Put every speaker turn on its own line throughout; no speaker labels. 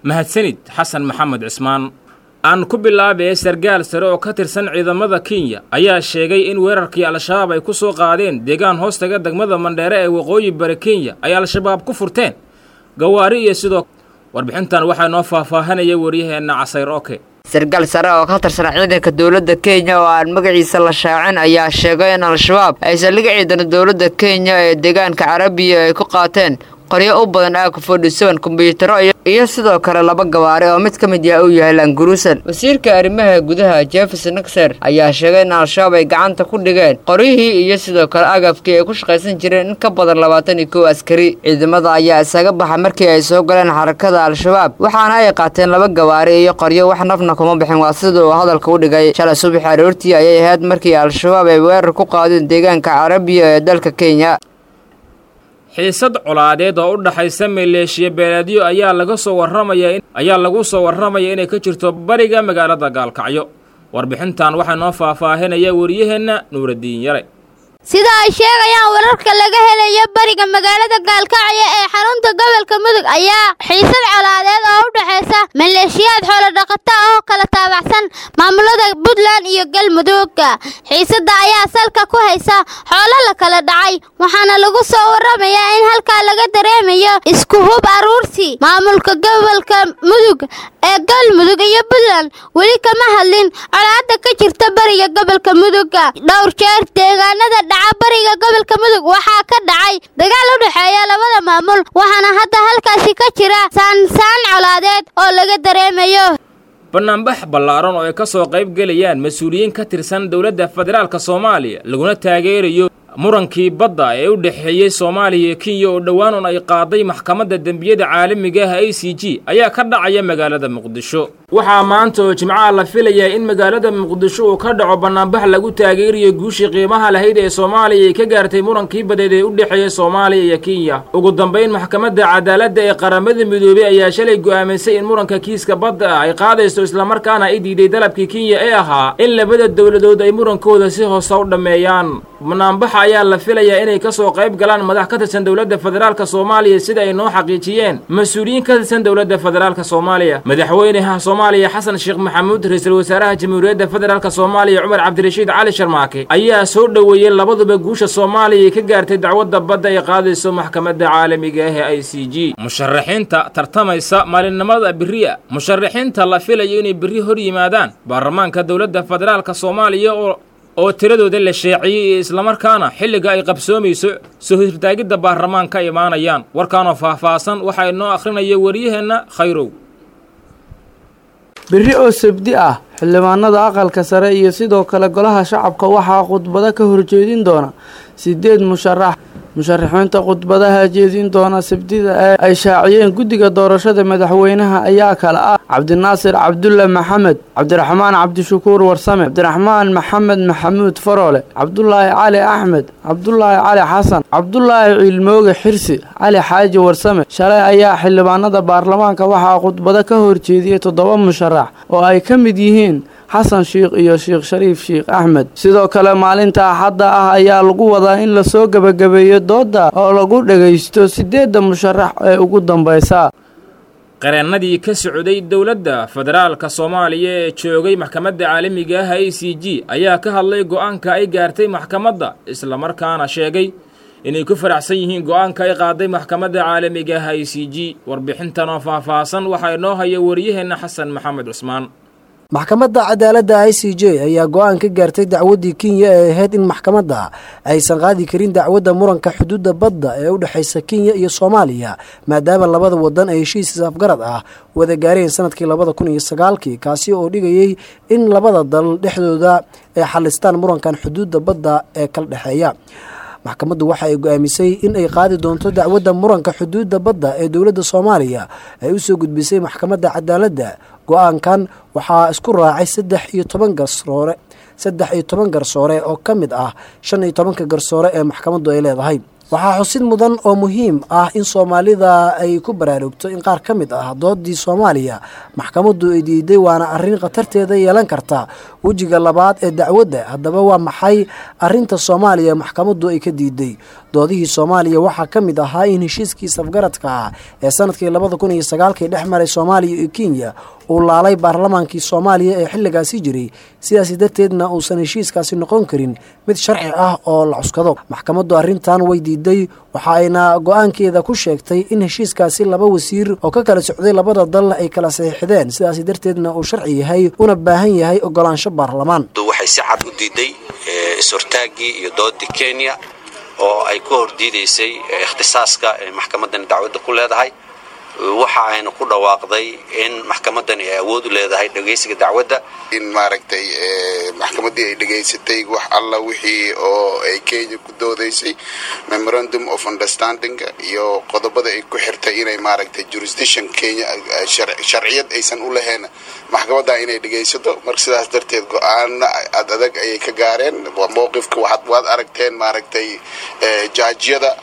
mahadsanid xasan maxamed cismaan aan ku bilaabee sargaal sare oo ka tirsan ciidamada kenya ayaa sheegay in weerarkii al-shabaab ay ku soo qaadeen deegaan hoostaga degmada mandheere ee waqooyi bari kenya ay al-shabaab ku furteen gawaari iyo sidoo warbixintan waxaa noo faahfaahanaya waryaheenna casayr oke
sargaal sare oo ka tirsan ciidanka dowladda kenya oo aan magaciisa la shaacin ayaa sheegay in al-shabaab ay saldhig ciidana dowladda kenya ee deegaanka carabiya ay ku qaateen qoryo u badan aaku fodhisoon kombyutaro iyo sidoo kale laba gawaari oo mid ka mid yaha uu yahay languruusan wasiirka arrimaha gudaha jefes naxer ayaa sheegay in al-shabaab ay gacanta ku dhigeen qoryihii iyo sidoo kale agafkii ay ku shaqaysan jireen in ka badan labaatan iyo kow askari ciidamada ayaa isaga baxa markii ay soo galeen xarakada al-shabaab waxaana ay qaateen laba gawaari iyo qoryo wax nafna kuma bixin waa sida uu hadalka u dhigay shalay subax aroortii ayay ahayd markii al-shabaab ay weerar ku qaadeen deegaanka carabiya ee dalka kenya
xiisad colaadeed oo u dhaxaysa maleeshiya beeleedyo ayaa laga soo warramaya ayaa lagu soo warramaya inay ka jirto bariga magaalada gaalkacyo warbixintan waxaa noo faahfaahinaya wariyaheenna nuuradiin yare
sida ay sheegayaan wararka laga helayo bariga magaalada gaalkacyo ee xarunta gobolka mudug ayaa xiisad colaadeed oo u dhexaysa maleeshiyaad xoolodhaqata oo kala taabacsan maamulada puntland iyo galmudugga xiisadda ayaa salka ku haysa xoolo la kala dhacay waxaana lagu soo warramayaa in halkaa laga dareemayo isku hub aruursi maamulka gobolka mudug ee galmudug iyo puntland weli kama hadlin colaadda ka jirta bariga gobolka mudugga dhowr jeer deegaanada dhaca bariga gobolka mudug waxaa ka dhacay dagaal u dhexeeya labada maamul waxaana hadda halkaasi ka jira saansaan colaadeed oo laga dareemayo
bannaanbax ballaaran oo ay ka soo qayb gelayaan mas-uuliyiin ka tirsan dowladda federaalk soomaaliya laguna taageerayo murankii badda ee u dhexeeyey soomaaliya iyo kenya oo dhowaan un ay qaaday maxkamadda dembiyada caalamiga ah a c g ayaa ka dhacaya magaalada muqdisho waxaa maanta oo jimcaha la filayaa in magaalada muqdisho uu ka dhaco bannaanbax lagu taageerayo guushii qiimaha lahayd ee soomaaliya ay ka gaartay murankii badeed ee u dhexeeya soomaaliya iyo kenya ugu dambayn maxkamadda cadaaladda ee qaramada midoobey ayaa shalay go'aamisay in muranka kiiska badda ah ay qaadayso islamarkaana ay diiday dalabkii kenya ee ahaa in labada dowladood ay murankooda si hoose u dhammeeyaan banaanbaxa ayaa la filayaa inay ka soo qayb galaan madax ka tirsan dowladda federaalka soomaaliya sida ay noo xaqiijiyeen mas-uuliyiin ka tirsan dowladda federaalka soomaaliya madaxweynaha soomaaliya xasan sheekh maxamuud ra-iisul wasaaraha jamhuuriyadda federaalk soomaaliya cumar cabdirashiid cali sharmaake ayaa soo dhoweeyey labaduba guusha soomaaliya ay ka gaartay dacwadda badda ay qaadayso maxkamadda caalamiga ah ee i c g musharaxiinta tartamaysa maalinimada beriya musharaxiinta la filayo inay berri hor yimaadaan baarlamaanka dowladda federaalka soomaaliya oo oo tiradooda la sheeciyey iyo islamarkaana xilliga ay qabsoomayso soo hirtaagidda baarlamaanka imaanayaan warkaanoo faahfaahsan waxaa inoo akhrinaya waryaheenna khayrow
berri oo sabdi ah xildhibaanada aqalka sare iyo sidoo kale golaha shacabka waxaa khudbado ka horjeedin doona sideed musharax musharaxiinta khudbadaha jeedin doona sabdida ee ay shaaciyeen guddiga doorashada madaxweynaha ayaa kale ah cabdinaasir cabdulle maxamed cabdiraxmaan cabdishakuur warsame cabdiraxmaan maxamed maxamuud faroole cabdulaahi cali axmed cabdulaahi cali xasan cabdulaahi ciilmooge xirsi cali xaaji warsame shalay ayaa xildhibaanada baarlamaanka waxaa khudbado ka horjeediyey toddoba musharax oo ay ka mid yihiin xasan sheikh iyo sheekh shariif sheikh axmed sidoo kale maalinta axadda ah ayaa lagu wadaa in lasoo gebagabeeyo dooda oo lagu dhagaysto sideedda musharax ee ugu dambaysa
qareennadii ka socday dowladda federaalka soomaaliya ee joogay maxkamadda caalamiga ah i c g ayaa ka hadlay go'aanka ay gaartay maxkamadda islamarkaana sheegay inay ku faraxsan yihiin go'aanka ay qaaday maxkamadda caalamiga ah i c g warbixintan oo faahfaahsan waxaa inoo haya wariyaheenna xasan maxamed cusmaan
maxkamadda cadaaladda i c j ayaa go-aan ka gaartay dacwaddii kenya ee ahayd in maxkamadda aysan qaadi karin dacwadda muranka xuduudda badda ee u dhexaysa kenya iyo soomaaliya maadaama labada wadan ay heshiis isafgarad ah wada gaareen sanadkii labada kun iyo sagaalkii kaasi oo dhigayay in labada dal dhexdooda ay xalistaan murankan xuduudda badda ee kala dhexeeya maxkamaddu waxa ay go-aamisay in ay qaadi doonto dacwadda muranka xuduudda badda ee dowladda soomaaliya ay usoo gudbisay maxkamadda cadaaladda go-aankan waxaa isku raacay saddex iyo toban garsoore saddex iyo toban garsoore oo ka mid ah shan iyo tobanka garsoore ee maxkamaddu ay leedahay waxaa xusid mudan oo muhiim ah in soomaalida ay ku baraarugto in qaar ka mid ah doodii soomaaliya maxkamaddu ay diiday waana arrin khatarteeda yeelan karta wejiga labaad ee dacwadda haddaba waa maxay arrinta soomaaliya maxkamaddu ay ka diiday doodihii soomaaliya waxaa ka mid ahaa in heshiiskii safgaradka ah ee sanadkii labada kun iyo sagaalkii dhex maray soomaaliya iyo kenya uu laalay baarlamaankii soomaaliya ee xilligaasi jiray sidaasi darteedna uusan heshiiskaasi noqon karin mid sharci ah oo la cuskado maxkamaddu arrintan way diiday waxa ayna go-aankeeda ku sheegtay in heshiiskaasi laba wasiir oo ka kala socday labada dal ay kala saxiixdeen sidaasi darteedna uu sharci yahay una baahan yahay ogolaansho baarlamaan
waxay si cad u diiday is-hortaaggii iyo doodii kenya oo ay ku hordiidaysay ikhtisaaska ee maxkamaddani dacwadda ku leedahay waxa ayna ku dhawaaqday in maxkamaddani ay awood u leedahay dhegaysiga dacwadda
in maaragtay maxkamaddii ay dhegaysatay wax alla wixii oo ay kenya ku doodaysay memorandum of understanding iyo qodobada ay ku xirtay inay maaragtay jurisdiction kenya sharciyad aysan u lahayn maxkamadda inay dhegaysato marka sidaas darteed go-aana ad adag ayay ka gaareen mowqifka waxaad waad aragteen maaragtay jaajyada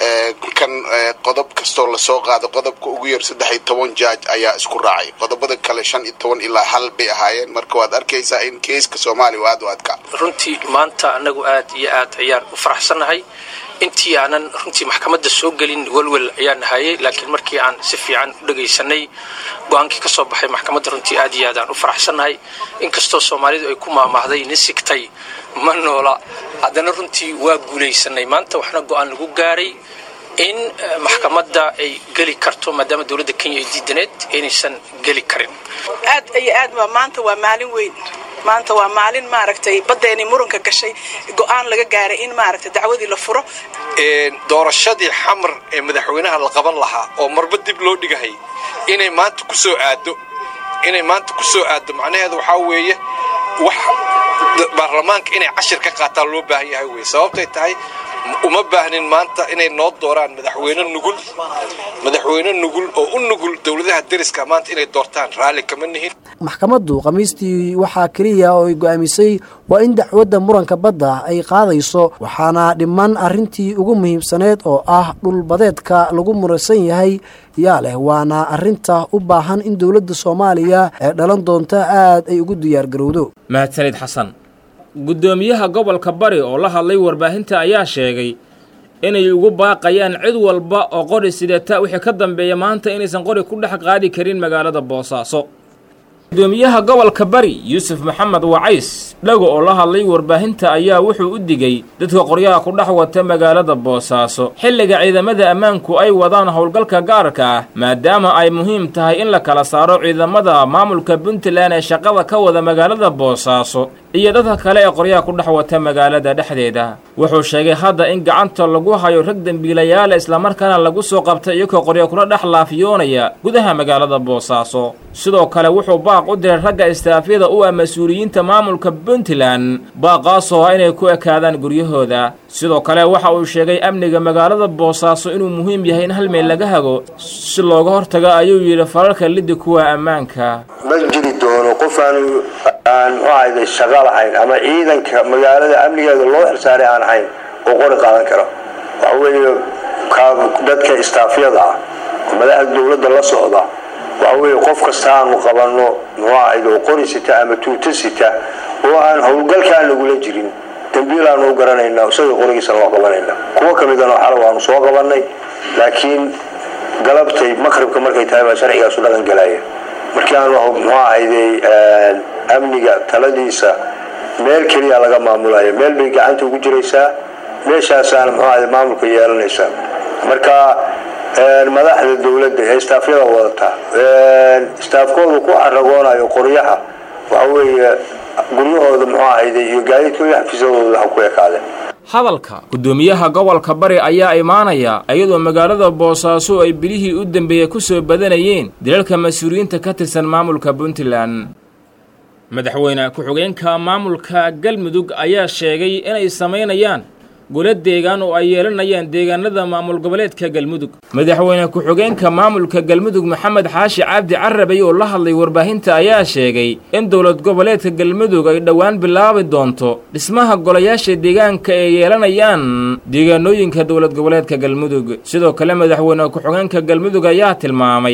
kan qodob kastoo lasoo qaado qodobka ugu yar saddex iyo toban jaaj ayaa isku raacay qodobada kale shan iyo toban ilaa hal bay ahaayeen marka waad arkaysaa in keiska soomaaliya u aad u adka
runtii maanta anagu aad iyo aad ayaan u faraxsannahay intii aanan runtii maxkamadda soo gelin welwel ayaan nahayay laakiin markii aan si fiican u dhagaysanay go-aankii ka soo baxay maxkamadda runtii aad iyo aad aan u faraxsannahay inkastoo soomaalidu ay ku maamaahday nin sigtay ma noola haddana runtii waa guulaysanay maanta waxna go-aan lagu gaaray in maxkamadda ay geli karto maadaama dowladda kenya ay diidaneed inaysan geli karin
aad iyo aad waa maanta waa maalin weyn maanta waa maalin maaragtay baddeenii muranka gashay go-aan laga gaaray in maaragtay dacwadii la furo
doorashadii xamar ee madaxweynaha la qaban lahaa oo marba dib loo dhigahay inay maanta ku soo aado inay maanta ku soo aado macnaheedu waxaa weeye wax baarlamaanka inay cashir ka qaataan loo baahan yahay wey sababtay tahay uma baahnin maanta inay noo dooraan madaxweyne nugul madaxweyne nugul oo u nugul dowladaha deriska maanta inay doortaan raalli kama nihin
maxkamaddu khamiistii waxaa keliya oo ay go-aamisay waa in dacwadda muranka badda ay qaadayso waxaana dhiman arrintii ugu muhiimsaneed oo ah dhulbadeedka lagu muransan yahay yaa leh waana arrinta u baahan in dowladda soomaaliya ee dhalan doonta aad ay ugu diyaargarowdo
mahadsanid xasan guddoomiyaha gobolka bari oo la hadlay warbaahinta ayaa sheegay inay ugu baaqayaan cid walba oo qori sidata wixii ka dambeeya maanta inaysan qori ku dhex qaadi karin magaalada boosaaso gudoomiyaha gobolka bari yuusuf maxamed wacays dhago oo la hadlay warbaahinta ayaa wuxuu u digay dadka qoryaha ku dhex wata magaalada boosaaso xilliga ciidamada ammaanku ay wadaan howlgalka gaarka ah maadaama ay muhiim tahay in la kala saaro ciidamada maamulka puntland ee shaqada ka wada magaalada boosaaso iyo dadka kale ee qoryaha ku dhex wata magaalada dhexdeeda wuxuu sheegay hadda in gacanta lagu hayo rag dembiilayaala islamarkaana lagu soo qabtay iyagoo qorya kula dhex laafiyoonaya gudaha magaalada boosaaso sidoo kale wuxuu baaq u diray ragga istaafyada u ah mas-uuliyiinta maamulka puntland baaqaasoo ah inay ku ekaadaan guryahooda sidoo kale waxa uu sheegay amniga magaalada boosaaso inuu muhiim yahay in hal meel laga hago si looga hortago ayuu yidhi fararka liddi kuwa ammaanka
ma jiri doono qof aan aan muxuahayda shaqo lahayn ama ciidanka magaalada amnigeeda loo xilsaaray aan ahayn oo qori qaadan kara waxa weeye dadka istaafyada ah oo madaxda dowladda la socda waxa weeye qof kasta aanu qabanno muxuahayda oo qori sita ama tuuto sita oo aan howlgalkaan lagula jirin dambiil aanu u garanaynaa isagoo qorigiisana loo qabanayna kuwo ka midana xala waanu soo qabannay laakiin galabtay maqribka markay tahay baa sharcigaasu dhaqan galaya markii aanu muxuu ahayday amniga taladiisa meel keliya laga maamulaya meel bay gacanta ugu jiraysaa meeshaasaana muxuu ahayday maamulka yeelanaysaa marka madaxda dowladda ee istaafyada wadata istaafkoodu ku caragoonayo qoryaha waxa weeye guryahooda muxuu ahayday iyo gaadiidkooda xafiisyadooda ha ku ekaadeen
hadalka guddoomiyaha gobolka bari ayaa imaanaya iyadoo magaalada boosaaso ay bilihii u dambeeyey ku soo badanayeen dilalka mas-uuliyiinta ka tirsan maamulka puntland madaxweyne ku-xigeenka maamulka galmudug ayaa sheegay inay samaynayaan golo deegaan oo ay yeelanayaan deegaanada maamul goboleedka galmudug madaxweyne ku-xigeenka maamulka galmudug maxamed xaashi cabdi carabay oo la hadlay warbaahinta ayaa sheegay in dowlad goboleedka galmudug ay dhowaan bilaabi doonto dhismaha golayaasha deegaanka ay yeelanayaan deegaanooyinka dowlad goboleedka galmudug sidoo kale madaxweyne ku-xigeenka galmudug ayaa tilmaamay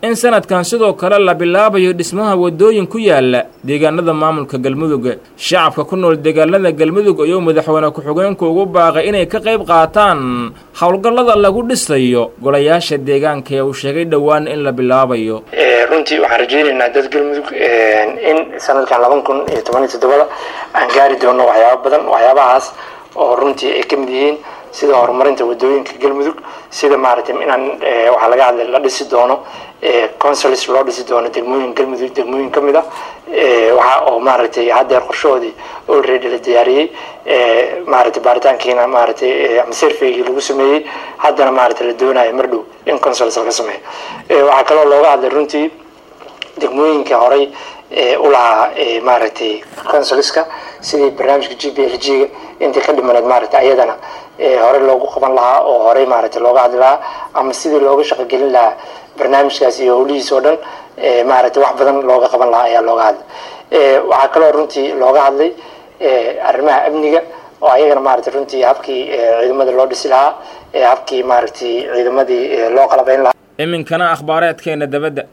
in sanadkan sidoo kale la bilaabayo dhismaha waddooyin ku yaala deegaanada maamulka galmudug shacabka ku nool deegaanada galmudug ayuu madaxweyne ku-xigeenku ugu baaqay inay ka qayb qaataan howlgallada lagu dhisayo golayaasha deegaanka ee uu sheegay dhowaan in la bilaabayo
runtii waxaan rajaynaynaa dad galmudug in sanadkan laban kun iyo toban iyo toddobada aan gaari doono waxyaaba badan waxyaabahaas oo runtii ay ka mid yihiin sida horumarinta wadooyinka galmudug sida maaragtay inaan waxaa laga hadlay la dhisi doono consuls loo dhisi doono degmooyin galmudug degmooyin ka mid ah waxa oo maaragtay haddeer qorshahoodii already la diyaariyey maaragtay baaritaankiina maaragtay ama surveygii lagu sameeyey haddana maaragtay la doonayo mar dhow in consuls laga sameeyo waxaa kaloo looga hadlay runtii degmooyinka horey u lahaa maaragtay consulska sidii barnaamijka g b l g ga intii ka dhimaneed maaragtay ayadana hore loogu qaban lahaa oo horey maaragtay looga hadli lahaa ama sidii looga shaqogelin lahaa barnaamijkaas iyo howlihiis oo dhan maaragtay wax badan looga qaban lahaa ayaa looga hadlay waxaa kaloo runtii looga hadlay arrimaha amniga oo ayagana maaragtay runtii habkii ciidamada loo dhisi lahaa habkii maaragtay ciidamadii loo qalabayn lahaa
iminkana akhbaareedkeena dabadda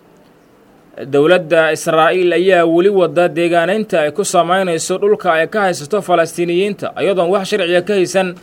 dowladda israa'iil ayaa weli wada deegaanaynta ay ku samaynayso dhulka ay ka haysato falastiiniyiinta iyadoon wax sharciga ka haysan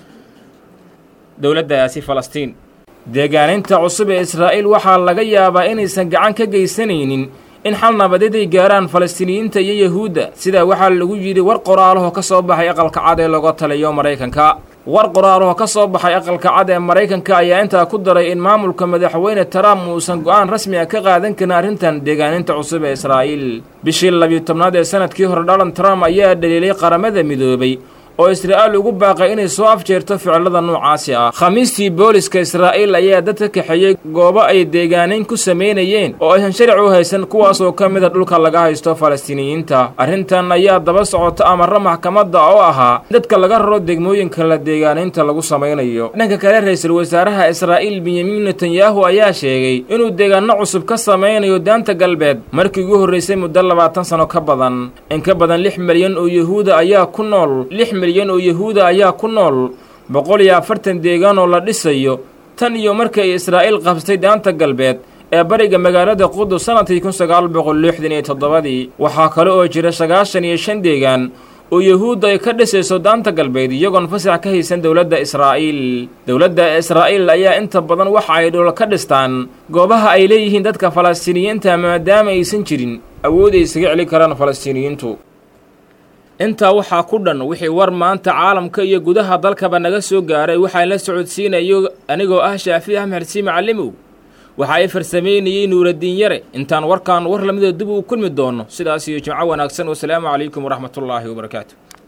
dowladdaasi falastiin deegaanaynta cusub ee israa'iil waxaa laga yaabaa inaysan gacan ka geysanaynin in xal nabadeed ay gaaraan falastiiniyiinta iyo yahuudda sidaa waxaa lagu yidhi war qoraalahoo ka soo baxay aqalka cad ee laga taliyo maraykanka war qoraalahoo ka soo baxay aqalka cad ee maraykanka ayaa intaa ku daray in maamulka madaxweyne trump uusan go'aan rasmi ah ka qaadan karin arrintan deegaaninta cusub ee israa'iil bishii labiyo tobnaad ee sanadkii hore donald trump ayaa dhaliilay qaramada midoobay oo israa'iil ugu baaqay inay soo afjeerto ficilada noocaasi ah khamiistii booliska israa'iil ayaa dad ka kaxeeyey goobo ay deegaanayn ku samaynayeen oo aysan sharci u haysan kuwaas oo ka mid a dhulka laga haysto falastiiniyiinta arrintan ayaa daba socota amarro maxkamadda oo ahaa dadka laga raro degmooyinka la deegaanaynta lagu samaynayo dhanka kale ra-iisul wasaaraha israa'iil benyamin netanyahu ayaa sheegay inuu deegaano cusub ka samaynayo daanta galbeed markii ugu horraysay muddo labaatan sano ka badan in ka badan lix milyan oo yahuuda ayaa ku nool milyan oo yahuuda ayaa ku nool boqol iyo afartan deegaan oo la dhisayo tan iyo markii ay israa'iil qabsatay daanta galbeed ee bariga magaalada qudus sanadkii kun sagaal boqol lixdan iyo toddobadii waxaa kale oo jira sagaashan iyo shan deegaan oo yahuudda ay ka dhisayso daanta galbeed iyagoon fasax ka haysan dowladda israa'iil dowladda israa'iil ayaa inta badan waxa ay dhul ka dhistaan goobaha ay leeyihiin dadka falastiiniyiinta maadaama aysan jirin awood ay isaga celi karaan falastiiniyiintu intaa waxaa ku dhan wixii war maanta caalamka iyo gudaha dalkaba naga soo gaaray waxaan la socodsiinayo anigoo ah shaafi axmed xusii macallimow waxa ay farsamaynayey nuuradiin yare intaan warkaan war lamida dib uu kulmi doono sidaas iyo jimco wanaagsan wasalaamu calaykum waraxmatullaahi wabarakaatu